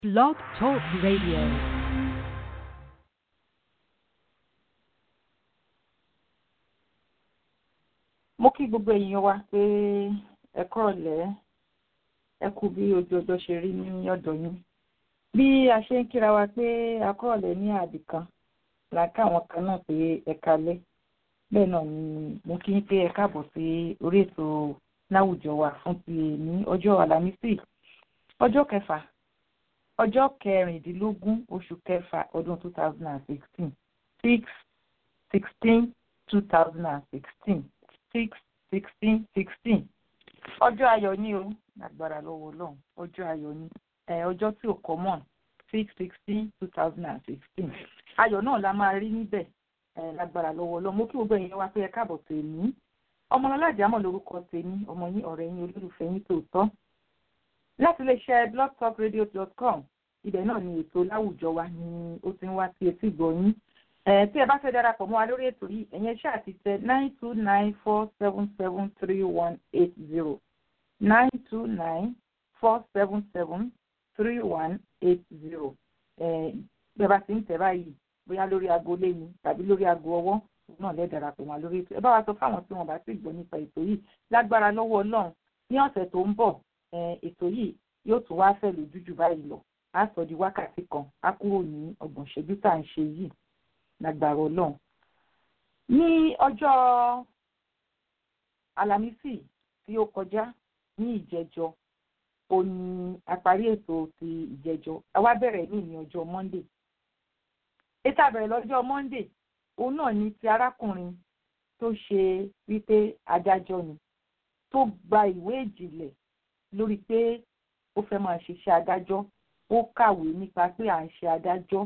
Blog Talk Radio. mo kí gbogbo èèyàn wa pé ẹ kúrọ̀lẹ́ ẹ kú bí ojú ọjọ́ ṣe rí ní ọ̀dọ̀ yín bí a ṣe ń kíra wa pé a kúrọ̀lẹ́ ní àbí kan là káwọn kan náà pé ẹ kalẹ́ bẹ́ẹ̀ náà ni mo kí ń pé ẹ káàbọ̀ sí orí ètò láwùjọ wa fún ti ní ọjọ́ àlàmísì ọjọ́ kẹfà ọjọ́ kẹrìndínlógún oṣù kẹfà ọdún two thousand and sixteen six sixteen two thousand and sixteen six sixteen sixteen ọjọ́ ayọ̀ ni o lágbára lọ́wọ́ ọlọ́run ọjọ́ ayọ̀ ni ọjọ́ tí ò common six sixteen two thousand and sixteen ayọ̀ náà la máa rí níbẹ̀ lágbára lọ́wọ́ ọlọ́run mo kí gbogbo èèyàn wá pé ẹ káàbọ̀ tèmi ọmọlọ́lájà mọ̀ lórúkọ tèmi ọmọ yín ọ̀rẹ́ yín olólùfẹ́ yín tòótọ́ láti lè ṣe blogtalkradio.com ibẹ̀ náà ni ètò láwùjọ wa ni ó ti ń wá sí etí ìgbọ́ yín tí ẹ bá fẹ́ darapọ̀ mọ́ wa lórí ètò yìí ẹ̀yẹn ṣáà ti tẹ nine two nine four seven seven three one eight zero nine two nine four seven seven three one eight zero bí ẹ bá ti ń tẹ̀ báyìí bóyá lórí aago lẹ́yìn tàbí lórí aago ọwọ́ náà lẹ́ darapọ̀ mọ́ lórí ètò ẹ bá wa sọ fáwọn tí wọ́n bá sì gbọ́ nípa ètò yìí lágbára lọ́wọ́ ọlọ́run ní ọ̀sẹ̀ tó ń bọ̀ ètò yìí yóò tún wá fẹ́ lójú jù báyìí lọ á sọ di wákàtí kan á kúrò ní ọgbọ̀n ṣẹ́jú tá à ń ṣe yìí lágbára ọlọ́run. ní ọjọ́ alámísì tí ó kọjá ní ìjẹjọ ó ní àparí ètò ti ìjẹjọ àwa bẹ̀rẹ̀ ní ní ọjọ́ monday. ètò àbẹ̀rẹ̀ lọ́jọ́ monday òun náà ni ti arákùnrin tó ṣe wípé adájọ́ ni tó gba ìwé ìjìnlẹ̀ lórí pé ó fẹ́ máa ṣiṣẹ́ adájọ́ ó kàwé nípa pé à ń ṣe adájọ́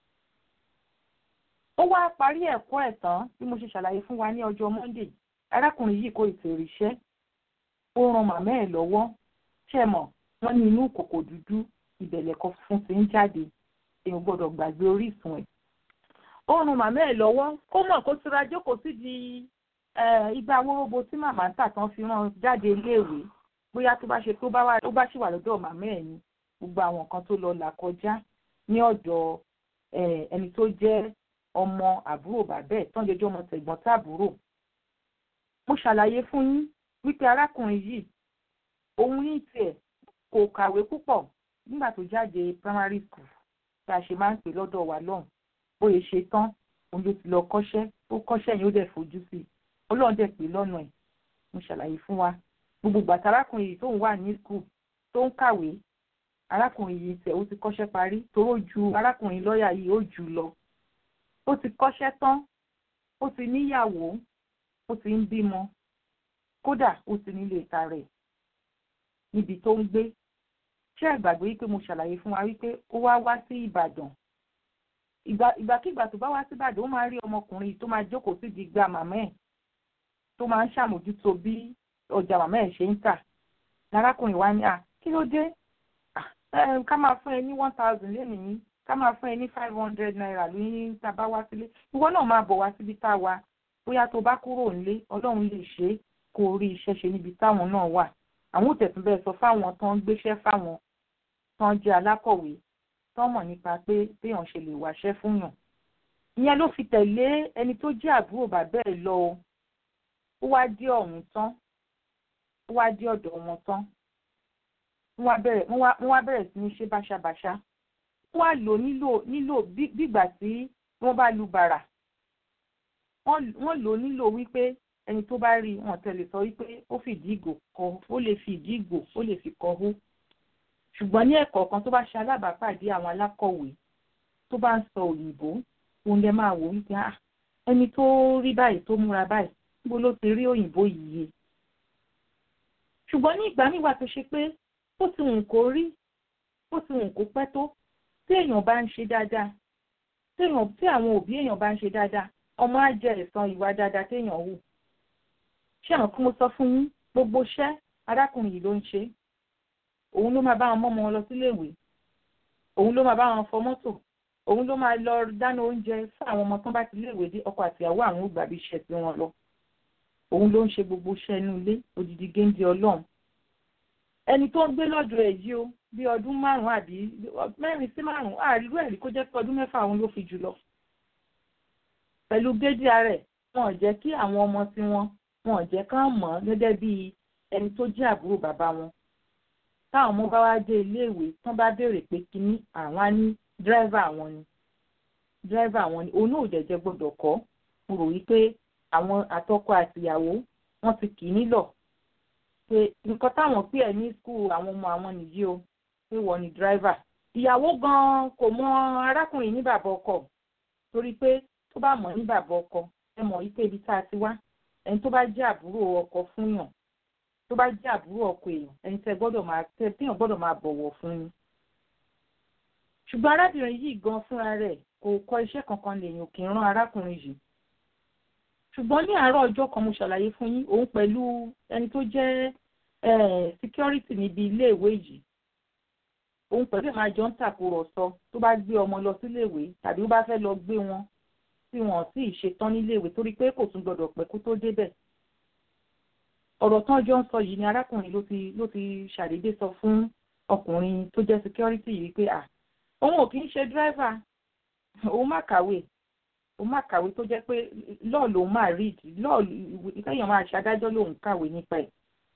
ó wá parí ẹ̀kọ́ ẹ̀ tán bí mo ṣe ṣàlàyé fún wa ní ọjọ́ monday arákùnrin yìí kò ètò ìríṣẹ́ ó ran màmá ẹ̀ lọ́wọ́ ṣe mọ̀ wọ́n ní inú kòkò dúdú ìbẹ̀lẹ̀ kan fún ti ń jáde èèyàn gbọ́dọ̀ gbàgbé orísun ẹ̀ ó ran màmá ẹ̀ lọ́wọ́ kó mọ̀ kó tura jókòó sí di igba awóróbo tí màmá ń tà tán fi rán jáde iléèwé bóyá tó bá ṣe tó bá ṣì wà lọ́dọ̀ màmá ẹ̀ ni gbogbo àwọn nǹkan tó lọ là kọjá ní ọ̀dọ̀ ẹni tó jẹ́ ọmọ àbúrò bàbá ẹ̀ tán jẹjọ́ ọmọ tẹ̀gbọ́n tàbúrò. mo ṣàlàyé fún yín wípé arákùnrin yìí òun ní tiẹ̀ kò kàwé púpọ̀ nígbà tó jáde primary school tí a ṣe máa ń pè lọ́dọ̀ wa lọ́hùn bóyá ṣe tán òun ló ti lọ kọ́ṣẹ́ ó kọ́ṣẹ́ yìí ó dẹ̀ fojú sí i ọlọ́run dẹ̀ pé lọ́nà ẹ̀ mo ṣàlàyé fún wa gbogbo gbàtà arákùnrin yìí tóun wà ní school tó ń kàwé arákùnrin yìí tẹ̀ ó ti kọ́ṣẹ́ parí toró ju arákùnrin lọ́ọ̀yà yìí ó jù lọ ó ti kọ́ṣẹ́ tán ó ti níyàwó ó ti ń bímọ kódà ó ti nílé ìta rẹ̀ níbi tó ń gbé ṣé àgbàgbé wípé mo ṣàlàyé fún wa wípé ó wá wá sí Ìbàdàn ìgbàkigbà tó bá wá sí Ìbàdàn ó máa rí ọmọkùnrin tó máa jókòó sí di gba màmá ẹ̀ tó máa ń ṣàmójútó bí ọjà màmá ẹ̀ ṣe ń tà lárákùnrin wa ní à kí ló dé ká máa fún ẹ ní one thousand lẹ́nìí ká máa fún ẹ ní five hundred naira lóyún tá a bá wá sílé ìwọ náà máa bọ̀ wá síbi tá a wà bóyá tó bá kúrò nílé ọlọ́run lè ṣe é kó o rí iṣẹ́ ṣe níbi táwọn náà wà àwọn òtẹ̀tún bẹ́ẹ̀ sọ fáwọn tó ń gbéṣẹ́ fáwọn tó ń jẹ́ alákọ̀wé tó mọ̀ nípa pé béèyàn ṣe lè wáṣẹ́ fún yàn ìyẹn ló fi tẹ̀lé ẹni tó jẹ́ àbúrò bàbá ẹ̀ lọ o ó wá dé ọ̀hún tán ó wá dé ọ̀dọ̀ wọn tán wọ́n wá bẹ̀rẹ̀ sí ní ṣe báṣabàṣá wọ́n á lò nílò nílò bígbà tí wọ́n bá lu bàrà wọ́n lò nílò wípé ẹni tó bá rí wọn tẹ̀lé sọ wípé ó fìdí ìgò kọ ó lè fi ìdí ìgò ó lè fi kọ hó ṣùgbọ́n ní ẹ̀kọ́ kan tó bá ṣe alábàápàdé àwọn alákọ̀wé tó bá ń sọ òyìnbó òun lè máa wò wípé ah ẹni tó rí báyìí tó múra báyìí níbo ló ti rí òyìnbó yìí ṣùgbọ́n ní ìgbà nígbà tó ṣe pé ó ti wùn kó rí ó ti wùn kó pẹ́ tó tí èèyàn bá ń ṣe dáadáa tí èèyàn tí àwọn òbí èèyàn bá ń ṣe dáadáa ọmọ á jẹ ẹ̀san ìwà dáadáa téèyàn hù ṣé àwọn kí mo sọ fún yín gbogbo iṣẹ́ arákùnrin yìí ló ń ṣe òun ló máa bá wọn mọ́mọ́ wọn lọ síléèwé òun ló máa bá wọn fọ mọ́tò òun ló máa lọ dáná oúnjẹ fún àwọn ọmọ tán bá ti léèwé dé ọkọ àtìyàwó àwọn ò gbàbí iṣẹ́ tí wọ́n lọ òun ló ń ṣe gbogbo iṣẹ́ inú ilé odidi géńdé ọlọ́run ẹni tó ń gbé lọ́dọ̀ ẹ̀ yìí o bí ọdún márùn-ún àbí mẹ́rin sí márùn-ún àríwú ẹ̀rí kó jẹ́ pé ọdún mẹ́fà òun ló fi jù lọ. pẹ̀lú gédé rẹ̀ wọn ò jẹ́ kí àwọn ọmọ tí wọn wọn ò jẹ́ kán mọ̀ ọ́ gẹ́gẹ́ bí ẹni tó jẹ́ àbúrò bàbá wọn. táwọn ọmọ bá wá dé iléèwé tán bá béèrè pé kíní àwọn á ní dírẹ́fà àwọn ni dírẹ́fà àwọn ni òun náà ò jẹ́jẹ́ gbọ́dọ̀ kọ́ mo rò wípé àwọn àtọkọ àtìyàwó wọ́n ti kì í nílọ̀ pé nǹkan táwọn pè ẹ́ ní skul àwọn ọmọ àwọn nìyí o pé wọ́n ní dírẹ́fà ìyàwó gan-an kò mọ arákùnrin ní bàbá ọkọ torí pé tó bá mọ̀ ní bàbá ọkọ ẹ mọ̀ wípé ibi tá a ti wá ẹni tó bá jẹ́ àbúrò ọkọ fún yàn tó bá jẹ́ àbúrò ọkọ èèyàn ẹni tẹ́ gbọ́dọ̀ máa tẹ́ téèyàn gbọ́dọ̀ máa bọ̀wọ̀ fún ni. ṣùgbọ́n arábìnrin yìí gan fúnra rẹ̀ kò kọ́ iṣẹ́ kankan lèèyàn kì í rán arákùnrin yìí ṣùgbọ́n ní àárọ̀ ọjọ́ kan mo ṣàlàyé fún yín òun pẹ̀lú ẹni tó jẹ́ security níbi iléèwé yìí òun pẹ̀lú ẹ̀ máa jọ ń tàkùrọ̀sọ tó bá gbé ọmọ lọ síléèwé tàbí ó bá fẹ́ lọ gbé wọn tí wọn sì ṣetán níléèwé torí pé kò tún gbọdọ̀ pẹ́ kó tó débẹ̀ ọ̀rọ̀ tán jọ ń sọ yìí ni arákùnrin ló ti ló ti ṣàdédé sọ fún ọkùnrin tó jẹ́ security yìí pé à òun ò kì í ṣe driver òun má kàwé òun má kàwé tó jẹ́ pé lọ́ọ̀ lòun máa read lọ́ọ̀ ìkẹyìn máa ṣàdájọ́ lòun kàwé nípa ẹ̀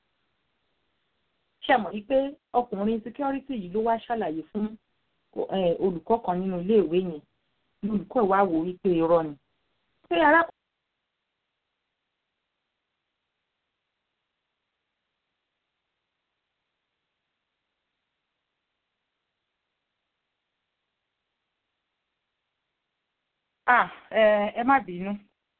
ṣàmọ̀ wípé ọkùnrin security yìí ló wá ṣàlàyé fún olùkọ́ kan nínú iléèwé yẹn olùkọ́ ẹ̀ wá wò wípé irọ́ ni pé arákùnrin. ah ẹ má bínú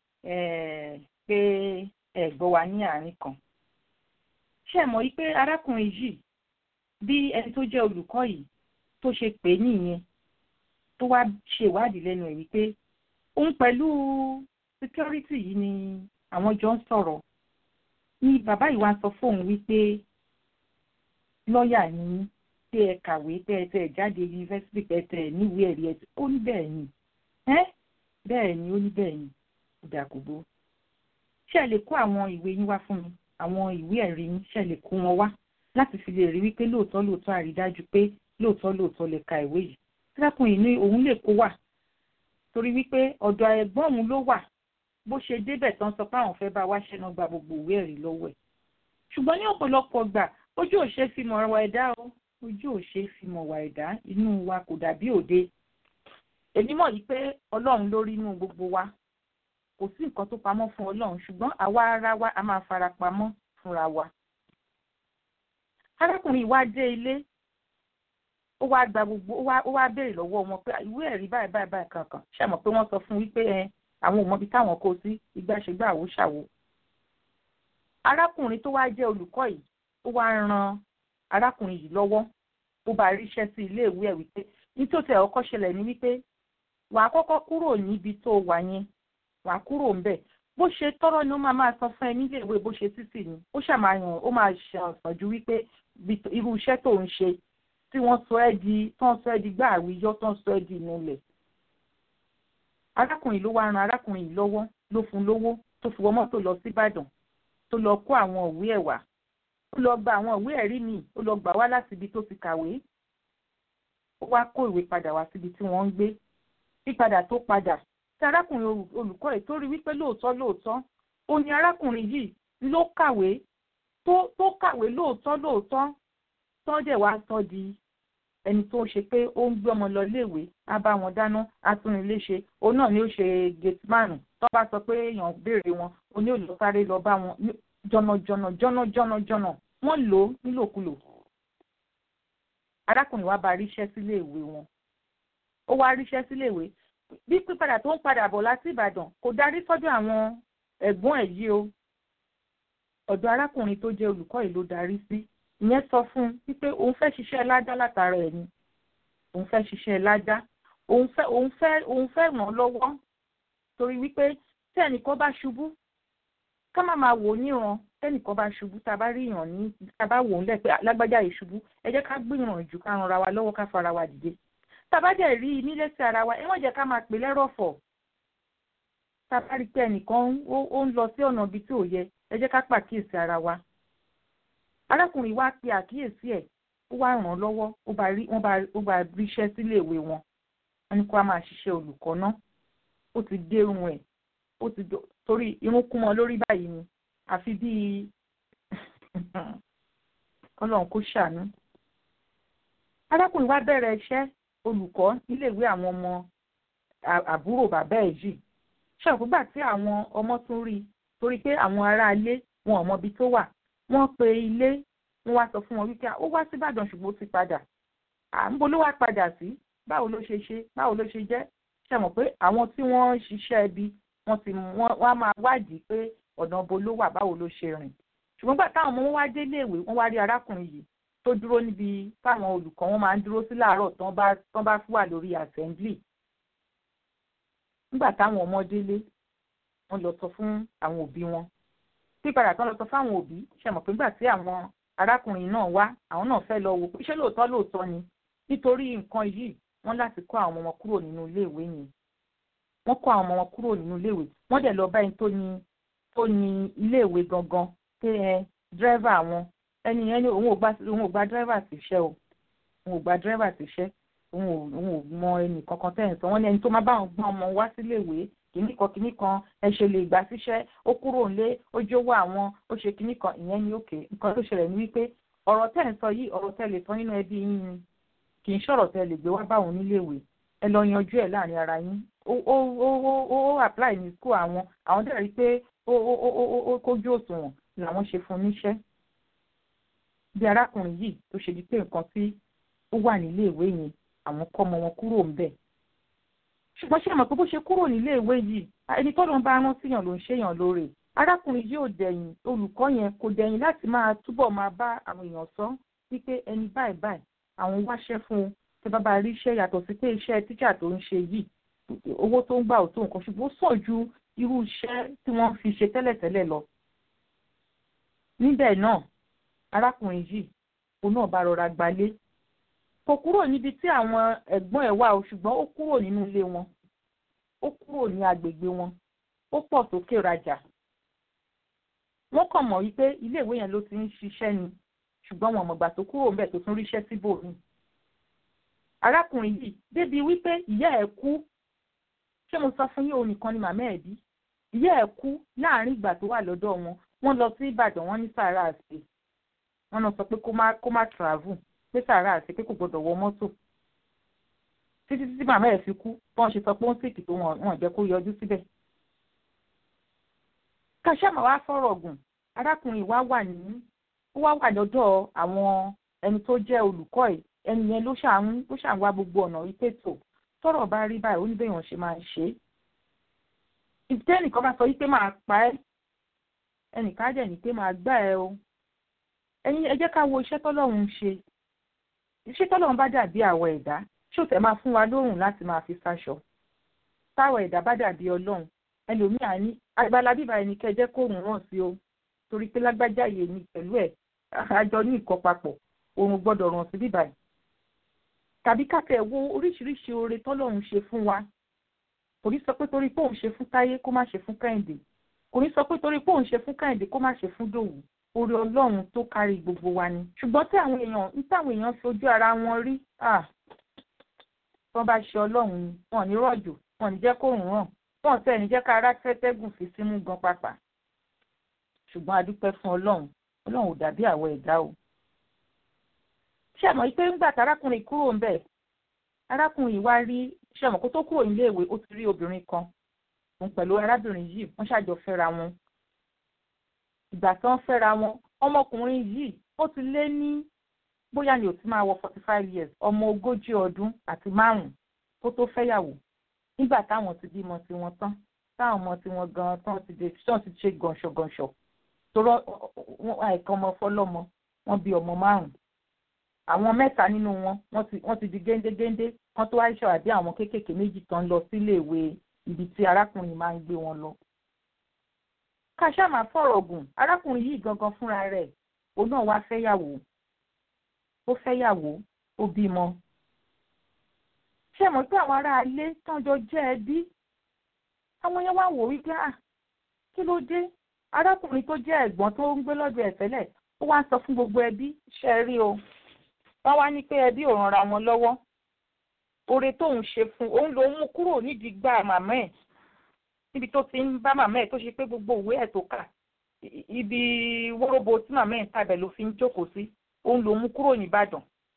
pé ẹ gbọ́ wa ní àárín kan ṣé ẹ mọ̀ yí pé arákùnrin yìí bí ẹni tó jẹ́ olùkọ́ yìí tó ṣe pè é nìyẹn tó wá ṣe ìwádìí lẹ́nu ẹ̀ wípé òun pẹ̀lú security yìí ni àwọn jọ ń sọ̀rọ̀ ni bàbá yìí wá sọ fóun wípé lọ́ọ̀yà ni pé ẹ kàwé pé ẹ tẹ ẹ jáde yunifásitì pé ẹ tẹ ẹ níwèé ẹ̀rí ẹ ó ní bẹ́ẹ̀ ni ẹ́ bẹ́ẹ̀ ni ó ní bẹ́ẹ̀ ni ìdàkùbọ̀ ṣé ẹ lè kó àwọn ìwé yín wá fún mi àwọn ìwé ẹ̀rí yín ṣe lè kó wọn wá láti fi lè rí wípé lóòótọ́ lóòótọ́ àrídájú pé lóòótọ́ lóòótọ́ lè ka ìwé yìí tírákùnrin ní òun lè kó wà torí wípé ọ̀dọ̀ ẹ̀gbọ́n òun ló wà bó ṣe débẹ̀ tán sọ pé àwọn fẹ́ bá wá ṣẹ́nà gba gbogbo ìwé ẹ̀rí lọ́wọ́ ẹ̀ ṣùgbọ́n ní ọ̀pọ̀lọpọ̀ gbà ojú ò ṣe fi mọ̀ wà ẹ̀dá o ojú ò ṣe fi mọ̀ wà ẹ̀dá inú wa kò dàbí òde èmi mọ̀ yìí pé ọlọ́run ló rí inú gbogbo wa kò sí nǹkan tó pamọ́ fún ọlọ́run ṣùgbọ́n àwa ara wa a máa fara pamọ́ fúnra wa. arákùnrin wa dé ilé ó wá gba gbogbo ó wá béèrè lọ́wọ́ wọn pé ìwé ẹ̀rí báyìí báyìí báyìí kankan ṣàmọ̀ pé wọ́n sọ fún wípé ẹ àwọn ò mọbi táwọn kó sí ìgbàṣegbà àwo ṣàwo. arákùnrin tó wá jẹ́ olùkọ́ yìí ó wá ran arákùnrin yìí lọ́wọ́ ó bá ríṣẹ́ sí ilé ìwé ẹ̀ wípé nítòsí ẹ̀ ọkọ̀ ṣẹlẹ̀ ní wípé wàá kọ́kọ́ kúrò níbi tó wà yẹn wàá kúrò ńbẹ̀ bó ṣe tọrọ ni ó máa máa sọ fún ẹ nílé ìwé bó ṣe títì ni ó ṣàmàyàn ó máa ṣàǹfàn ju wípé irú iṣẹ́ tó ń ṣe tí wọ́n sọ ẹ́ di tó ń sọ ẹ́ di gbá àwíyọ́ tó ń sọ ẹ́ di ìnulẹ̀. arákùnrin ló wá ran arákùnrin yìí lọ́wọ́ ló fún lówó tó fi wọ mọ́tò lọ sí Ìbàdàn tó lọ kó àwọn ìwé ẹ̀ wá ó lọ gba àwọn ìwé ẹ̀rí míì ó lọ gbà wá láti ibi tó ti kàwé ó wá kó ìwé padà wá síbi tí wọ́n ń gbé pípadà tó padà tí arákùnrin olùkọ́ ẹ̀ tó rí wípé lóòótọ́ lóòótọ́ ó ní arákùnrin yìí ló kàwé tó tó kàwé lóòótọ́ lóòótọ́ tó dẹ̀ wá sọ di ẹni tó ṣe pé ó ń gbé ọmọ lọ léèwé á bá wọn dáná á tún ilé ṣe òun náà ni ó ṣe gateman tó bá sọ pé èèyàn béèrè wọn ó ní òlò sáré lọ bá wọn jọ̀nàjọ̀nà jọ̀nà jọ̀nà jọ̀nà wọ́n lò ó nílòkulò arákùnrin wa bá ríṣẹ́ sílé ìwé wọn ó wá ríṣẹ́ sílé ìwé bí pípadà tó ń padà bọ̀ láti Ìbàdàn kò darí sọ́dọ̀ àwọn ẹ̀gbọ́n ẹ̀ yìí o ọ̀dọ̀ arákùnrin tó jẹ́ olùkọ́ yìí ló darí sí ìyẹn sọ fún un wípé òun fẹ́ ṣiṣẹ́ ládá látara ẹ̀ ni òun fẹ́ ṣiṣẹ́ ládá òun fẹ́ òun fẹ́ òun fẹ́ ràn án lọ́wọ́ torí wípé tí ẹnìkan bá ṣubú ká má máa wò ó níran tẹ́nìkan bá ṣubú tá a bá rí ìyàn ní tá a bá wò ó lẹ́ pé lágbájá yìí ṣubú ẹ jẹ́ ká gbìyànjú ká ran ara wa lọ́wọ́ ká fara wa dìde tàbádẹ̀ rí i nílé sí ara wa ẹ wọ́n jẹ́ ká máa pè lẹ́rọ̀fọ̀ tàbá rí pé ẹnìkan ó ń lọ sí ọ̀nà ibi tí ò yẹ ẹ jẹ́ ká pàkíyèsí ara wa arákùnrin wa pe àkíyèsí ẹ̀ ó wá ràn án lọ́wọ́ ó bá rí wọ́n bá ó bá ríṣẹ́ sílé ìwé wọn wọ́n ní kó a máa ṣiṣẹ́ olùkọ́ náà ó ti dérun ẹ̀ ó ti torí irun kún mọ́ lórí báyìí ni àfi bíi kọ́lọ́n kó ṣàánú. arákùnrin wa bẹ̀rẹ̀ iṣẹ́ olùkọ́ níléèwé àwọn ọmọ àbúrò bàbá ẹ̀ yìí ṣàkógbà tí àwọn ọmọ tún rí torí pé àwọn aráalé wọn ò mọbi tó wà wọ́n pe ilé wọ́n wá sọ fún wọn wípé ó wá síbàdàn ṣùgbọ́n ó ti padà à ń bo ló wá padà sí báwo ló ṣe ṣe báwo ló ṣe jẹ́ ṣe mọ̀ pé àwọn tí wọ́n ń ṣiṣẹ́ ibi wọ́n ti wọ́n á máa wádìí pé ọ̀nà bo ló wà báwo ló ṣe rìn ṣùgbọ́n gbà táwọn ọmọ wọn wá dé iléèwé wọ́n wá rí arákùnrin yìí tó dúró níbi táwọn olùkọ́ wọn máa ń dúró sí láàárọ̀ tán bá tán bá wà lórí assembly nígbà táwọn ọmọ délé wọ́n lọ sọ fún àwọn òbí wọn pípadà tán lọ sọ fáwọn òbí ṣe mọ̀ pé nígbà tí àwọn arákùnrin náà wá àwọn náà fẹ́ lọ wò pé ṣé lóòótọ́ lóòótọ́ ni nítorí nǹkan yìí wọ́n láti kó àwọn ọmọ wọn kúrò nínú iléèwé yẹn wọ́n kó àwọn ọmọ wọn kúrò nínú iléèwé wọ́n dẹ̀ lọ bá ẹni tó ní tó ní iléèwé gangan pé ẹ dírẹ́fà wọn ẹni yẹn ní òun ò gba òun ò gba dírẹ́fà síṣẹ́ o òun ò gba dírẹ́fà síṣẹ́ òun ò òun ò mọ ẹnì kankan tẹ̀ ń sọ wọ́n ní ẹni tó máa bá àwọn gbọ́n ọmọ wá síléèwé kìíní kan kìíní kan ẹ ṣe lè gbà síṣẹ́ ó kúrò nílé ó jówó àwọn ó ṣe kìíní kan ìyẹn ní òkè nǹkan tó ṣẹlẹ̀ ní wípé ọ̀rọ̀ tẹ̀ ń sọ yìí ọ̀rọ̀ tẹ̀ lè sọ nínú ẹbí yín ni kì í ṣọ̀rọ̀ tẹ̀ lè gbé wá báwọn níléèwé ẹ lọ yanjú ẹ̀ láàrin ara yín ó ó ó ó apply ní school àwọn àwọn dẹ̀ rí pé ó ó ó ó kójú òṣùwọ̀n làwọn ṣe fún níṣẹ́ bí arákùnrin yìí tó ṣe di pé nǹkan tí ó wà níléèwé yẹn àwọn kọ́ ọmọ wọn kúrò ńbẹ̀ ṣùgbọ́n ṣé mọ̀ pé bó ṣe kúrò níléèwé yìí ẹni tọ́lọ́ ń bá rán síyàn ló ń ṣèyàn lóore arákùnrin yìí ò dẹ̀yìn olùkọ́ yẹn kò dẹ̀yìn láti máa túbọ̀ máa bá àwọn èèyàn sọ wípé ẹni báyìí báyìí àwọn wáṣẹ́ fún un tí bàbá rí iṣẹ́ yàtọ̀ sí pé iṣẹ́ tíjà tó ń ṣe yìí owó tó ń gbà ò tó nǹkan ṣùgbọ́n ó sàn ju irú iṣẹ́ tí wọ́n fi ṣe tẹ́lẹ̀tẹ́lẹ̀ lọ. níbẹ̀ náà arákùnrin yìí òun náà bá rọra gbalé kò kúrò níbi tí àwọn ẹ̀gbọ́n ẹ̀ wà o ṣùgbọ́n ó kúrò nínú ilé wọn ó kúrò ní agbègbè wọn ó pọ̀ sókè rajà wọ́n kàn mọ̀ wípé iléèwé yẹn ló ti ń ṣiṣẹ́ ni ṣùgbọ́n wọn mọ̀gbà tó kúrò ńbẹ̀ tó tún ríṣẹ́ síbòmíì arákùnrin yìí débi wípé ìyá ẹ̀ kú ṣé mo sọ fún yín òun nìkan ni màmá ẹ̀ bí ìyá ẹ̀ kú láàrin ìgbà tó wà lọ́dọ̀ wọn wọ́n lọ sí Ìbàdàn wọ́n ní sàárà àṣẹ wọ́n lọ sọ pé kó má kó má travel pé sàárà àṣẹ pé kò gbọdọ̀ wọ mọ́tò títí títí màmá ẹ̀ fi kú bọ́n ṣe sọ pé ó ń sèkì tó wọn jẹ́ kó yọjú síbẹ̀. kàṣàmà wá fọ̀rọ̀ gùn arákùnrin wa wà ní ó wá wà lọ́dọ̀ àwọn ẹni tó jẹ́ olùkọ́ ẹ̀ ẹni yẹn ló ṣàn ló ṣàn wá gbogbo ọ̀nà wípé tó tọ́rọ̀ bá rí báyìí ó ní bẹ́ẹ̀ yàn ṣe máa ń ṣe é. ìdílé nìkan bá sọ wípé máa pa ẹ́ ẹnìkan dẹ̀ ní pé máa gbá ẹ o. ẹ̀yin ẹ jẹ́ ká wo iṣẹ́ tọ́lọ́run ń ṣe iṣẹ́ tọ́lọ́run bá dàbí àwọ̀ ẹ̀dá ṣó tẹ̀ máa fún wa lóhùn láti máa fi sáṣọ. táwọ̀ ẹ̀dá bá dàbí ọlọ́run ẹlòmíà ní agbára bíbá ẹni kẹjẹ́ kóòrùn ràn sí o torí pé lágbájá yìí ni pẹ̀lú ẹ̀ àjọ ní ìkọ́ papọ̀ òun gbọ́dọ̀ ràn sí bíbá yìí tàbí káfẹ́ wo oríṣiríṣi oore tọ́lọ́run ṣe fún wa kò ní sọ pé torí pé òun ṣe fún táyé kó má ṣe fún kẹ́hìndé kò ní sọ pé torí pé òun ṣe fún kẹ́hìndé kó má ṣe fún dòwú oore ọlọ́run tó kárí gbogbo wa ni ṣùgbọ́n tí àwọn èèyàn ní táwọn èèyàn fi ojú ara wọn rí wọ́n bá ṣe ọlọ́run ni wọ́n ní rọ̀jò wọ́n ní jẹ́ kó rùn ràn wọ́n tẹ̀ ní jẹ́ ká ara tẹ́tẹ́gùn fi símú gan pàpà ṣùgbọ́n a dúpẹ́ fún ọlọ́run ọlọ́run ò dàbí àwọ̀ ẹ̀dá o ṣé àmọ́ pé ńgbà tárákùnrin kúrò ń bẹ̀ arákùnrin wá rí ṣé àmọ́ kó tó kúrò nílé ìwé ó ti rí obìnrin kan òun pẹ̀lú arábìnrin yìí wọ́n ṣàjọ fẹ́ra wọn ìgbà tí wọ́n fẹ́ra wọn ọmọkùnrin yìí ó ti lé ní bóyá ni ò ti máa wọ forty five years ọmọ ogójì ọdún àti márùn-ún tó tó fẹ́yàwó nígbà táwọn ti bímọ tiwọn tán táwọn ọmọ tiwọn gan tán ti dé tán ti ṣe gànṣọgànṣọ torọ àìkan ọmọ fọlọ́mọ wọ́n bí ọmọ márùn-ún àwọn mẹ́ta nínú wọn wọ́n ti di géńdégéńdé wọ́n tó wáṣọ àbí àwọn kéékèèké méjì tán lọ sílé ìwé ibi tí arákùnrin máa ń gbé wọn lọ. káṣá máa fọ̀rọ̀ gùn arákùnrin yìí gangan fúnra rẹ̀ òun náà wá fẹ́yàwó ó fẹ́yàwó ó bímọ. ṣé mọ̀ pé àwọn ará ilé tán jọ jẹ́ ẹbí àwọn yẹn wá wò wípé à kí ló dé arákùnrin tó jẹ́ ẹ̀gbọ́n tó ń gbé lọ́dọ̀ ẹ̀ tẹ́lẹ̀ ó wá ń sọ fún gbogbo ẹbí ṣe rí o wọ́n wá ní pé ẹbí ò ranra wọn lọ́wọ́ oore tóun ṣe fún òun ló mú kúrò nídìí gbà màmá ẹ̀ níbi tó ti ń bá màmá ẹ̀ tó ṣe pé gbogbo òwe ẹ̀ tó kà ibi wóróbo tí màmá ẹ̀ ń tàbẹ̀ ló fi ń jókòó sí òun ló mú kúrò nìbàdàn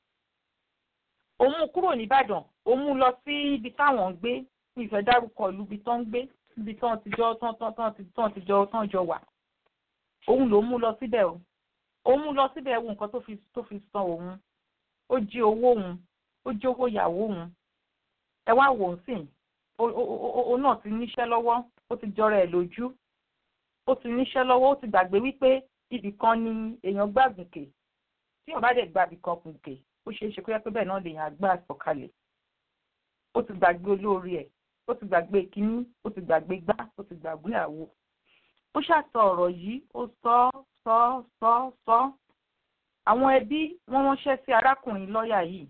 òun mú kúrò nìbàdàn òun mú lọ sí ibi táwọn ń gbé ní ìfẹ́ dárúkọ ìlú ibi tán ń gbé ibi tán ti jọ tán tán tán tán ti jọ tán jọ wà òun ló mú lọ síbẹ̀ o òun mú lọ síbẹ̀ wo nǹkan tó fi tó fi san òun ó jí owó òun ó jí owó ìyàwó òun ẹ wá wò ó sìn òun náà ti níṣẹ́ lọ́wọ́ ó ti jọra ẹ̀ lójú ó ti níṣẹ́ lọ́wọ́ ó ti gbàgbé wípé ibì kan ni èèyàn gbàgùnkè tí èèyàn bá dẹ̀ gba ibì kan gùnkè ó ṣeé ṣe kó yẹ pé bẹ́ẹ̀ náà lèèyàn àgbà sọ̀kalẹ̀ ó ti gbàgbé olóore ẹ̀ ó ti gbàgbé kínní ó ti gbàgbé gbá ó ti gbàgbé àwo ó ṣàtọ ọ̀rọ̀ yìí ó sọ sọ sọ sọ àwọn ẹbí wọ́n ránṣẹ́ sí arákùnrin lọ́ọ̀yà yìí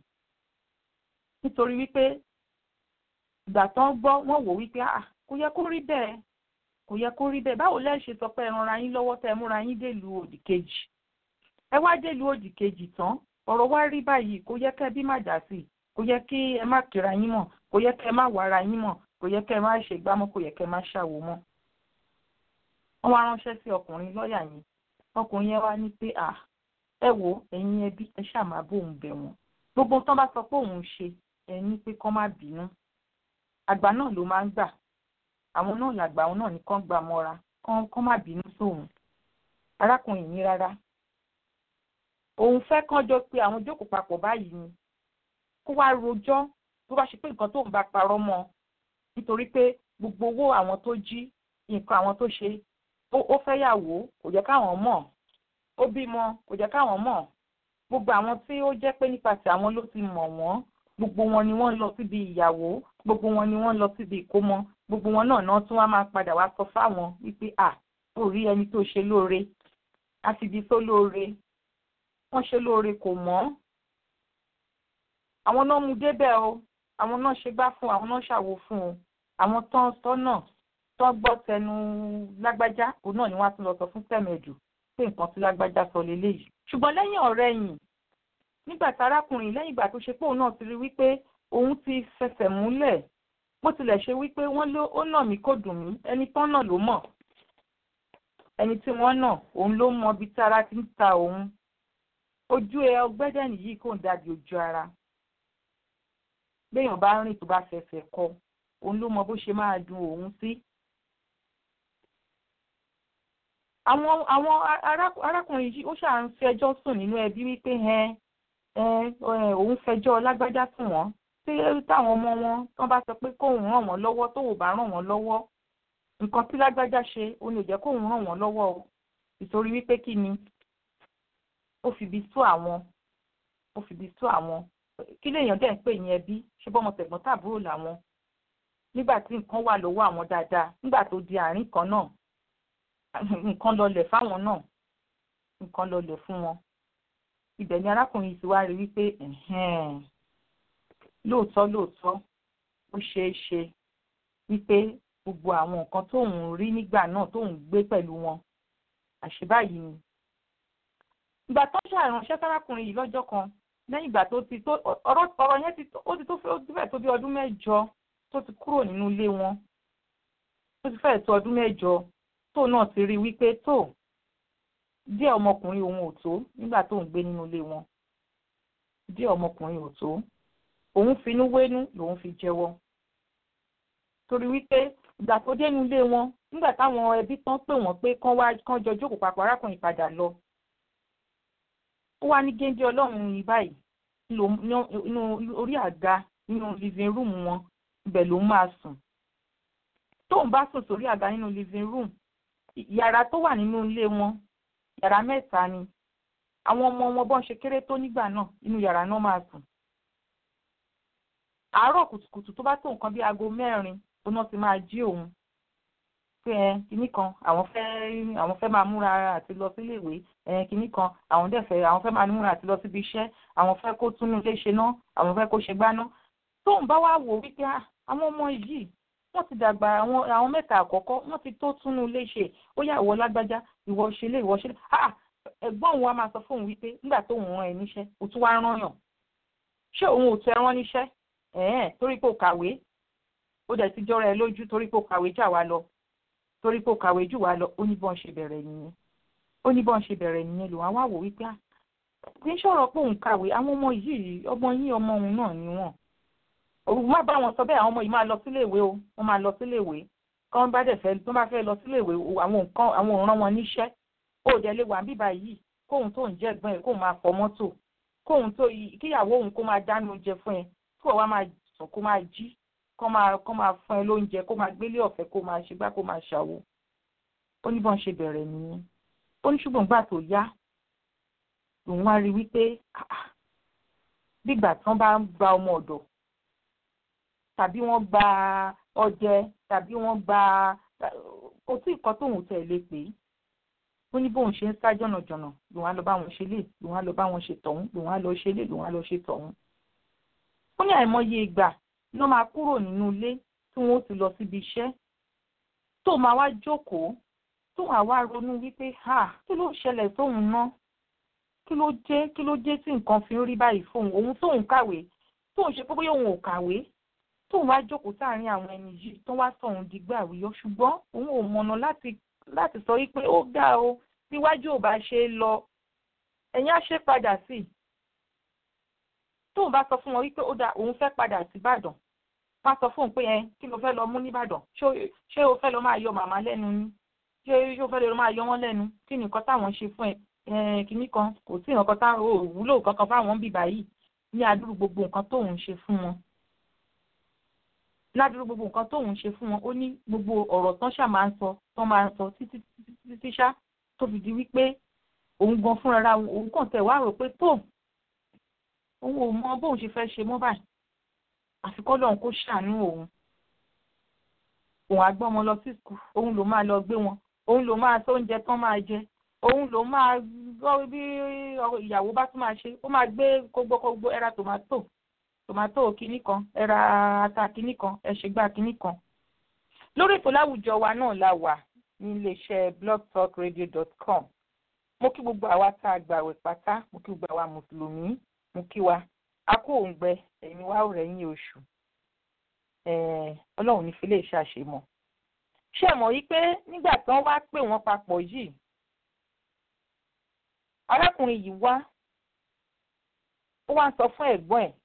nítorí wípé ìgbà tán gbọ́ wọ́n wò wípé ah kò yẹ kó rí bẹ́ẹ̀ kò yẹ kó rí bẹ́ẹ̀ báwo lẹ ṣe sọ pé ẹ ranra yín lọ́wọ́ tẹ́ ẹ múra yín dèlùú òdì kejì ẹ wá dèlùú òdì kejì tán ọ̀rọ̀ wá rí báyìí kò yẹ kẹ́ ẹ bí má dà sí kò yẹ kí ẹ má kíra yín mọ̀ kò yẹ kẹ́ ẹ má wàrà yín mọ̀ kò yẹ kẹ́ ẹ má ṣègbà mọ́ kò yẹ kẹ́ ẹ má ṣàwò mọ́ wọ́n wá ránṣẹ́ sí ọkùnrin lọ́ọ̀yà yẹn ọkùnrin yẹn wá ní pé à ẹ wo ẹ̀yin ẹbí ẹ ṣáà máa bóun bẹ̀ wọ́n gbogbo tán bá sọ pé òun ṣe ẹ ní pé kán má bínú àgbà náà ló máa ń gbà àwọn náà làgbà àwọn náà ní kán gbà mọ́ra kán kán má bínú sóun arákùnrin yìí rárá òun fẹ́ kán jọ pé àwọn jókòó papọ̀ báyìí ni kó wá rojọ́ tó bá ṣe pé nǹkan tóun bá parọ́ mọ́ nítorí pé gbogbo owó àwọn tó jí nǹkan àwọn tó ṣe ó fẹ́ yàwó kò jẹ́ káwọn mọ̀ ó bímọ kò jẹ́ káwọn mọ̀ gbogbo àwọn tí ó jẹ́ pé nípasẹ̀ àwọn ló ti mọ̀ wọ́n gbogbo wọn ni wọ́n lọ síbi ìyàwó gbogbo wọn ni wọ́n lọ síbi ìkómọ gbogbo wọn náà náà tún wá máa padà wá sọ fáwọn wípé à ó rí ẹni tó ṣe lóore àfìdí tó lóore wọ́n ṣe lóore kò mọ́ àwọn náà mú débẹ̀ o àwọn náà ṣe gbá fún àwọn náà ṣàwo fún o àwọn tán sọ náà tó gbọ́ tẹnu lágbájá òun náà ni wọ́n á tún lọ sọ fún tẹ̀mẹ̀dù pé nǹkan tí lágbájá sọ leléyìí. ṣùgbọ́n lẹ́yìn ọ̀rẹ́ yìí nígbà tí arákùnrin lẹ́yìn ìgbà tó ṣe pé òun náà ti rí wípé òun ti fẹsẹ̀ múlẹ̀ bó tilẹ̀ ṣe wípé wọ́n ló ó nà mí kò dùn mí ẹni tán náà ló mọ̀ ẹni tí wọ́n nà òun ló mọ ibi tí ara ti ń ta òun ojú ẹ ọgbẹ́dẹ̀ nìyí kò ń dàbí ojú ara béèyàn bá rìn tó bá fẹsẹ̀ kọ òun ló mọ bó ṣe máa dùn òun sí àwọn àwọn arákùnrin yìí ó ṣáà ń fẹjọ́ sùn nínú ẹbí wípé ẹ ẹ òun fẹjọ́ lágbájá sùn wọ́n tí táwọn ọmọ wọn wọ́n bá sọ pé kóun ràn wọ́n lọ́wọ́ tó ò bá ràn wọ́n lọ́wọ́ nǹkan tí lágbájá ṣe ó ní ò jẹ́ kóun ràn wọ́n lọ́wọ́ o ìtorí wípé kí ni ó fìbí sú àwọn ó fìbí sú àwọn kí lèèyàn dẹ̀ ń pè ní ẹbí ṣé bọ́mọ tẹ̀gbọ́n tàbúrò làwọn nígbà tí nǹkan wà lọ́wọ́ àwọn dáadáa nígbà tó di àárín kan náà nǹkan lọlẹ̀ fáwọn náà nǹkan lọlẹ̀ fún wọn ibẹ̀ ni arákùnrin ti wá rí wípé lóòótọ́ lóòótọ́ ó ṣeé ṣe wípé gbogbo àwọn nǹkan tóun rí nígbà náà tóun gbé pẹ̀lú wọn àṣebáyìí ni ìgbà tó ṣàránṣẹ́ sárákùnrin yìí lọ́jọ́ kan lẹ́yìn ìgbà tó ti tó ọ̀rọ̀ ọ̀rọ̀ yẹn ti tó ó ti tó fẹ́ tó bí ọdún mẹ́jọ tó ti kúrò nínú ilé wọn tó ti fẹ́ tó ọdún mẹ́jọ tó náà ti rí wípé tó díẹ̀ ọmọkùnrin òun ò tó nígbà tó ń gbé nínú ilé wọn díẹ̀ ọmọkùnrin ò tó òun finú wénú lòun fi jẹ́wọ́ torí wípé ìgbà tó dénú ilé wọn nígbà táwọn ẹbí tán pè wọ́n pé kán wá kán jọ jókòó papọ̀ arákùnrin padà lọ ó wá ní géńdé ọlọ́run yìí báyìí nínú orí àga nínú living room wọn ibẹ̀ ló máa sùn tóun bá sùn sórí àga nínú living room yàrá tó wà nínú ilé wọn yàrá mẹ́ta ni àwọn ọmọ wọn bọ́n ṣe kéré tó nígbà náà inú yàrá náà máa sùn àárọ̀ kùtùkùtù tó bá tó nǹkan bí aago mẹ́rin tó náà ti máa jí òun pé ẹ kinní kan àwọn fẹ́ àwọn fẹ́ máa múra àti lọ sílé ìwé ẹ kinní kan àwọn dẹ̀ fẹ́ àwọn fẹ́ máa múra àti lọ síbi iṣẹ́ àwọn fẹ́ kó túnú ilé ṣe ná àwọn fẹ́ kó ṣe gbáná tóun bá wá wò wípé àwọn ọmọ yìí wọ́n ti dàgbà àwọn àwọn mẹ́ta àkọ́kọ́ wọ́n ti tó túnú ilé ṣe ó yá ìwọ lágbájá ìwọ ṣe lé ìwọ ṣe lé ah ẹ̀gbọ́n òun wa máa sọ fóun wípé nígbà tó òun rán ẹ níṣẹ́ ó tún wá rán yàn ṣé òun ò tẹ rán níṣẹ́ ẹ̀ẹ́n torí pé ó kàwé ó dẹ̀ ti jọra ẹ lójú torí pé ó kàwé jà wá lọ torí pé ó kàwé jù wá lọ ó ní bọ́n ṣe bẹ̀rẹ̀ nìyẹn ó ní bọ́n ṣe bẹ̀rẹ̀ nìyẹn lòun àwọn àwò wípé à kì í ṣọ̀rọ̀ pé òun kàwé àwọn ọmọ yìí ọmọ yín ọmọ òun náà ni wọ́n òun má bá wọn sọ bẹ́ẹ̀ àwọn ọmọ yìí máa lọ sílé ìwé o wọ́n máa lọ sílé ìwé kí wọ́n bá dẹ̀ fẹ́ tó bá fẹ́ lọ sílé ìwé àwọn nǹkan àwọn òǹràn wọn níṣẹ́ ó dẹ̀ lè wà bíbá yìí kóun tó ń jẹ́ ẹ̀gbọ́n ẹ̀ kóun máa fọ mọ́tò kóun tó kíyàwó òun kó máa dáná oúnjẹ fún ẹ kó wàá máa sùn kó máa jí kó máa kó máa fún ẹ lóúnjẹ kó máa gbélé ọ̀fẹ́ kó máa ṣe gbá kó máa ṣàwo ó ní bọ́n ṣe bẹ̀rẹ̀ nìyẹn ó ní ṣùgbọ́n gbà tó yá lòun wá rí wípé bígbà tí wọ́n bá ń gba ọmọ ọ̀dọ̀ tàbí wọ́n gba ọdẹ tàbí wọ́n gba kò sí nǹkan tóun tẹ̀ lé pé ó ní bóun ṣe ń sá jọ̀nàjọ̀nà lòun á lọ bá wọn ṣe lè lòun á lọ bá wọn ṣe tọ̀hún lòun á lọ ṣe lè lòun á lọ ṣe tọ̀hún. ó ní àìmọye ìgbà ló máa kúrò nínú ilé tí wọ́n ó ti lọ síbi iṣẹ́ tó máa wá jókòó tó máa wá ronú wípé ha kí ló ṣẹlẹ̀ tóun ná kí ló dé kí ló dé tí nǹkan fi ń rí báyìí fóun òun tóun kàwé tóun ṣe pé bóyá òun ò kàwé tóun wá jókòó sáàárín àwọn ẹni yìí tó wá sọ òun dìgbà àwíyọ ṣùgbọ́n òun ò mọ̀nà láti láti sọ wípé ó ga o tíwájú ò bá ṣe é lọ ẹ̀yìn á ṣe padà sí i tóun bá sọ fún wọn wípé ó da òun fẹ́ padà sí Ìbàdàn wá sọ fóun pé ẹ kí ló fẹ́ lọ mú nìbàdàn ṣé o fẹ́ lọ máa yọ màmá lẹ́nu ni ṣé o fẹ́ lọ máa yọ wọ́n lẹ́nu kí ni nǹkan táwọn ṣe fún ẹ kínní kan kò sí nǹkan táwọn ò wúlò kankan fáwọn bíbá yìí ní adúrú gbogbo nǹkan tóun ṣe fún wọn ládùúgbò gbogbo nǹkan tóun ṣe fún wọn ó ní gbogbo ọ̀rọ̀ tán ṣáà máa ń sọ tán máa ń sọ títí títí ṣá tó fi di wípé òun gan fúnra òun kàn tẹ̀ wá rò pé tó òun ò mọ bóun ṣe fẹ́ ṣe mọ́ báyìí àfikọ́ lọ́hùn kó ṣàánú òun òun á gbọ́ ọmọ lọ sí skul òun ló máa lọ gbé wọn òun ló máa tó oúnjẹ tán máa jẹ òun ló máa gbọ́ bí ìyàwó bá tún máa ṣe ó máa gbé gbogbo gbogbo ẹra tòmátò tòmátò kínní kan ẹra ata kínní kan ẹṣẹgbà kínní kan lórí ètò láwùjọ wa náà la wà ní iléeṣẹ́ blogtalkradio.com mo kí gbogbo àwa tá a gbàwẹ̀ pátá mo kí gbogbo àwa mùsùlùmí mo kí wa a kó òǹgbẹ ẹ̀yin wa ò rẹ̀yìn oṣù ọlọ́run ní fi lè ṣàṣemọ̀ ṣé mọ̀ yí pé nígbà tí wọ́n wá pè wọ́n papọ̀ yìí arákùnrin yìí wá ó wá ń sọ fún ẹ̀gbọ́n ẹ̀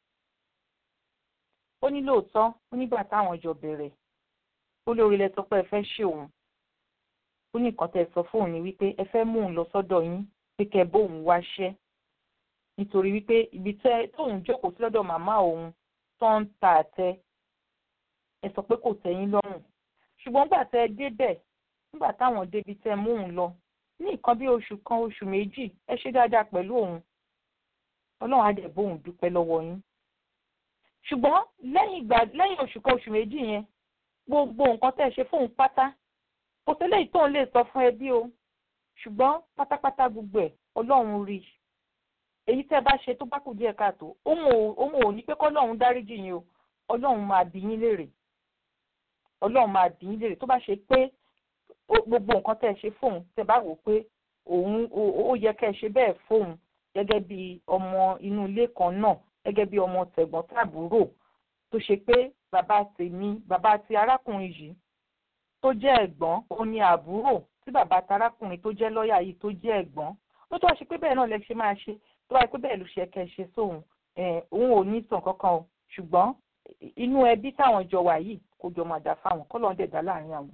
ó ní lóòótọ́ ó nígbà táwọn jọ bẹ̀rẹ̀ ó lórí ilẹ̀ sọ pé ẹ fẹ́ ṣe òun ó ní nǹkan tẹ́ ẹ sọ fóun ni wípé ẹ fẹ́ mú òun lọ sọ́dọ̀ yín pé kẹ́ bóun wáṣẹ́ nítorí wípé ibi tẹ́ tóun jókòó sí lọ́dọ̀ màmá òun tó ń ta àtẹ ẹ sọ pé kò tẹ́yín lọ́rùn ṣùgbọ́n nígbà tẹ́ ẹ débẹ̀ nígbà táwọn débi tẹ́ mú òun lọ ní nǹkan bí oṣù kan oṣù méjì ẹ ṣe dáadáa pẹ̀lú òun ọlọ́run á dẹ̀ bóun dúpẹ́ lọ́wọ́ yín ṣùgbọ́n lẹ́yìn ìgbà lẹ́yìn oṣù kan oṣù méjì yẹn gbogbo nǹkan tẹ́ ẹ ṣe fóun pátá kò sí léyìí tóun lè sọ fún ẹbí o ṣùgbọ́n pátápátá gbogbo ẹ̀ ọlọ́run rí i èyí tẹ́ ẹ bá ṣe tó bá kù díẹ̀ káàtó òun ò ní pé kọ́lọ́run dáríjì yín o ọlọ́run máa bí yín léèrè ọlọ́run máa bí yín léèrè tó bá ṣe pé gbogbo nǹkan tẹ́ ẹ ṣe fóun tẹ́ bá wò pé òun ó yẹ kẹ́ ẹ ṣe bẹ́ẹ̀ fóun gẹ́gẹ́ bí ọmọ inú ilé kan náà gẹ́gẹ́ bí ọmọ tẹ̀gbọ́n tàbúrò tó ṣe pé bàbá tèmi bàbá ti arákùnrin yìí tó jẹ́ ẹ̀gbọ́n òun ni àbúrò tí bàbá ti arákùnrin tó jẹ́ lọ́ọ̀yà yìí tó jẹ́ ẹ̀gbọ́n ó tó wá ṣe pé bẹ́ẹ̀ náà lẹ ṣe máa ṣe tó wáyé pé bẹ́ẹ̀ ló ṣe kẹ́ ẹ ṣe sóhun òun ò ní sàn kankan o ṣùgbọ́n inú ẹbí táwọn jọ wà yìí kò jọ máa dà fáwọn kọ́ lọ́n dẹ̀dá láàrin àwọn.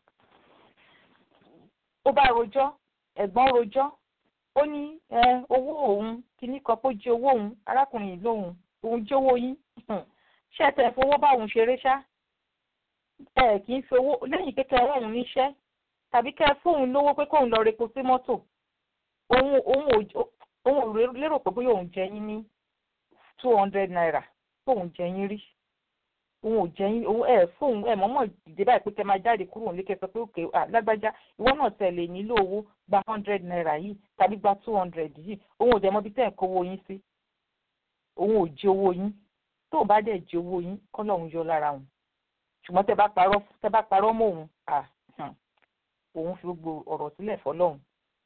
ó bá rojọ́ ẹ̀gbọ́n rojọ́ ó ní owó òun kìíní kan kó jí owó òun arákùnrin yìí lóhùn òun jí owó yín ṣé ẹ tẹ̀ fowó bá òun ṣeré ṣá ẹ kì í fi owó lẹ́yìn pé kẹ́ ẹ rọrùn níṣẹ́ tàbí kẹ́ ẹ fóun lówó pé kóun lọ repo sí mọ́tò òun òun ò lérò pé bóyá òun jẹ yín ní two hundred naira fóun jẹ yín rí òun ò jẹ yín òun ẹ fóun ẹ mọ̀mọ́ dìde báyìí pé kẹ́ máa jáde kúrò nílé kẹ́ sọ pé òkè lágbájá ìwọ náà tẹ̀lé nílò owó gba hundred naira yìí tàbí gba two hundred yìí òun ò dẹ̀ mọ̀ bí tẹ́ ẹ̀ kówó yín sí òun ò jẹ owó yín tó o bá dẹ̀ jẹ owó yín kọ́ lọ́hún yọ lára òun ṣùgbọ́n tẹ́ bá parọ́ tẹ́ bá parọ́ mọ́ òun òun fi gbogbo ọ̀rọ̀ sílẹ̀ fọlọ́hún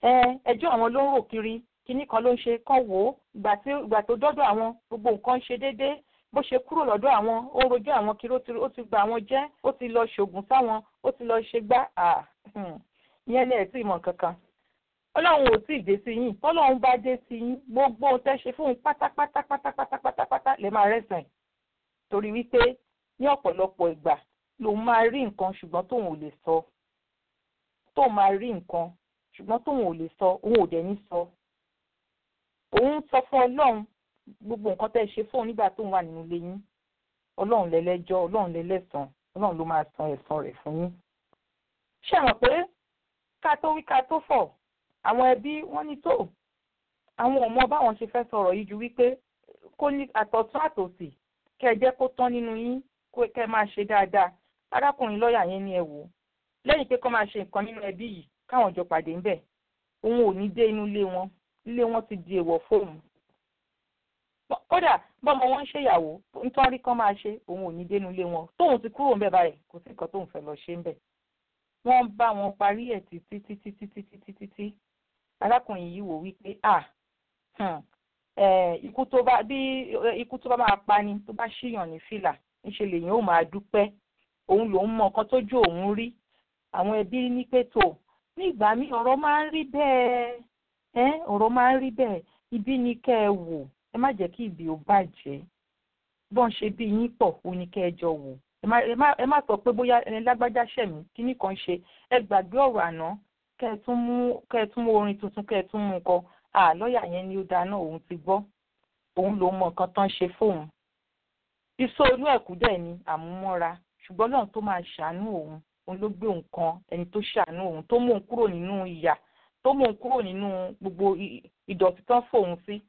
ẹjọ́ àwọn ló ń rò kiri kinní kan ló ń ṣe kán wò ó ìgbà tí ìgbà tó dọ́dọ̀ àwọn gbogbo nǹkan ń ṣe déédéé bó ṣe kúrò lọ́dọ̀ àwọn ó rojọ́ àwọn kiri ó ti gba àwọn jẹ́ ó ti lọ ṣògùn sáwọn ó ti lọ ṣe gbá ìyẹn ní ẹ̀ tí ìmọ̀ kankan ọlọ́run ò tí ì dé sí yín tọ́lọ́run bá dé sí yín gbogbo ohun tẹ́ ṣe fún un pátápátá pátápátá pátápátá lè máa rẹ́sàn torí wípé ní ọ̀pọ̀lọpọ̀ ìgbà lòun máa rí nǹkan ṣùgbọ́n tóun ò lè sọ tóun máa rí nǹkan ṣùgbọ́n tóun ò lè sọ òun ò dẹ̀ ní sọ òun sọ fún ọlọ́run gbogbo nǹkan tẹ́ ṣe fún un nígbà tóun wà nínú ilé yín ọlọ́run lẹ́lẹ́jọ́ ọlọ́run lẹ́lẹ́sàn ọlọ́run ló máa san ẹ̀san rẹ̀ fún yín ṣé ẹ mọ̀ pé ká tó wí ká tó fọ̀ àwọn ẹbí wọ́n ní tó àwọn ọmọ báwọn ṣe fẹ́ sọ̀rọ̀ yìí ju wípé kó ní àtọ̀tún àtòsì kẹ́ ẹ jẹ́ kó tán nínú yín kó kẹ́ ẹ máa ṣe dáadáa arákùnrin lọ́ọ̀yà yẹn ní ẹ wò ó lẹ́yìn pé kó máa ṣe nǹkan nínú ẹbí yìí káwọn jọ pàdé ńbẹ̀ òun ò ní dé inú ilé wọn ilé wọn ti di èèwọ̀ fóun kódà bọ́mọ wọn ń ṣèyàwó nítorí kán máa ṣe òun ò ní dé inú ilé wọn tóun ti kúrò ńbẹ̀ báyìí kò sí nǹkan tóun fẹ́ lọ ṣe ńbẹ̀ wọ́n bá wọn parí ẹ̀ títí títí títí títí títí arákùnrin yìí wò wípé à ikú tó bá bí ikú tó bá máa pani tó bá ṣíyàn ní fìlà níṣẹ́ lèyìn ó máa dúpẹ́ òun lòún mọ nǹkan tójú òun rí àwọn ẹbí ní pé tó ní ìgbà míì ọ̀rọ̀ máa ń rí bẹ́ẹ̀ ọ̀rọ̀ máa ń rí bẹ́ẹ̀ ibi ni kẹ́ ẹ wò ẹ má jẹ́ kí ibi ò bàjẹ́ bọ́n ṣe bí yín pọ̀ ó ní kẹ́ ẹ jọ wò ẹ má sọ pé bóyá ẹni lágbájá ṣẹ̀mí kíní kan ṣe ẹ gbàgbé ọ̀rọ̀ àná kẹ́ ẹ tún mú kẹ́ ẹ tún mú orin tuntun kẹ́ ẹ tún mú kọ à lọ́ọ̀yà yẹn ni ó dáná òun ti gbọ́ òun ló mọ nǹkan tán ṣe fóun iṣó inú ẹ̀kú dẹ̀ ni àmúmọ́ra ṣùgbọ́n náà tó máa ṣàánú òun òun ló gbé òun kan ẹni tó ṣàánú òun tó mú òun kúrò nínú ìyà tó mú òun kúrò nínú gbogbo ìdọ̀tí tán fóun sí.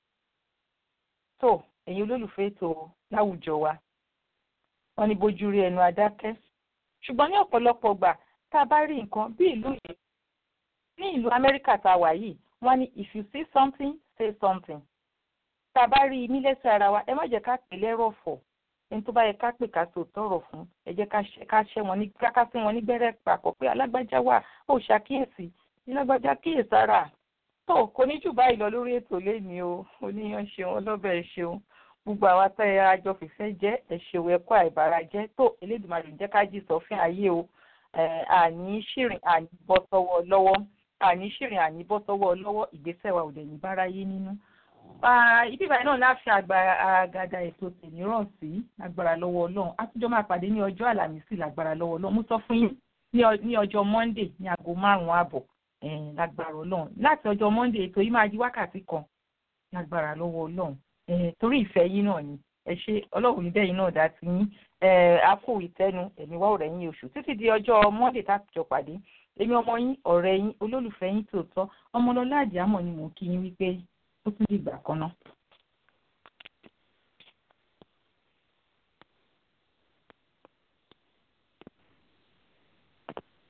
tó ẹ̀yin olólùfẹ́ ètò láwùjọ wa wọ́n ní bójú rí ẹnu adákẹ́ ṣùgbọ́n ní ọ̀pọ̀lọpọ̀ gbà tá a bá rí nǹkan bí ìlú yìí ní ìlú Amẹ́ríkà tá a wà yìí wọ́n ní if you see something say something tá a bá rí i nílẹ̀sẹ̀ ara wa ẹ má jẹ́ ká pè lẹ́rọ̀ fọ̀ ẹni tó bá yẹ ká pè ká so tọrọ fún ẹ jẹ́ ká ṣẹ́ wọn ní ká sí wọn ní gbẹ́rẹ́ papọ̀ pé alágbájá wà ó ṣàkíyèsí alágbájá kíyèsára tó kò ní jù báyìí lọ lórí ètò lẹ́ni o oníyan ṣeun ọlọ́bẹ̀ ṣeun gbogbo àwa tá ẹ àjọ fìfẹ́ jẹ́ ẹ̀ṣẹ̀wò ẹ̀kọ́ àìbára jẹ́ tó Elédùmarè jẹ́ ká jí sọ fún ayé o àní ṣìrìn àní bọ́ sọ́wọ́ lọ́wọ́ àní ṣìrìn àní bọ́ sọ́wọ́ lọ́wọ́ ìgbésẹ̀ wa ò dẹ̀ ní báráyé nínú. ibi ìbàdàn náà láfi àgàdà ètò tèmíràn sí lágbára lọ́wọ́ ọlọ́run àtijọ́ máa pàdé ní ọjọ́ àlàmísì lágbára lọ́wọ́ ọlọ́run mo sọ fún yín ní ọjọ́ monday ní aago márùn-ún ààbọ̀ lágbára ọlọ́run láti ọjọ́ monday ètò yìí máa di wákàtí kan lágbára lọ́wọ́ ọlọ́run torí ìfẹ́ yín náà ni ẹ ṣe ọlọ́run ní bẹ́ẹ̀ yín náà dá sí yín a kó ìtẹ́nu ẹ̀mí wá ọ̀rẹ́ yín oṣù títí di ọjọ́ monday táàtìjọ pàdé èmi ọmọ yín ọ̀rẹ́ yín olólùfẹ́ yín tòótọ́ ọmọlọ́lá àdìámọ̀ ni mò ń kí yín wípé ó tún dìgbà kan náà.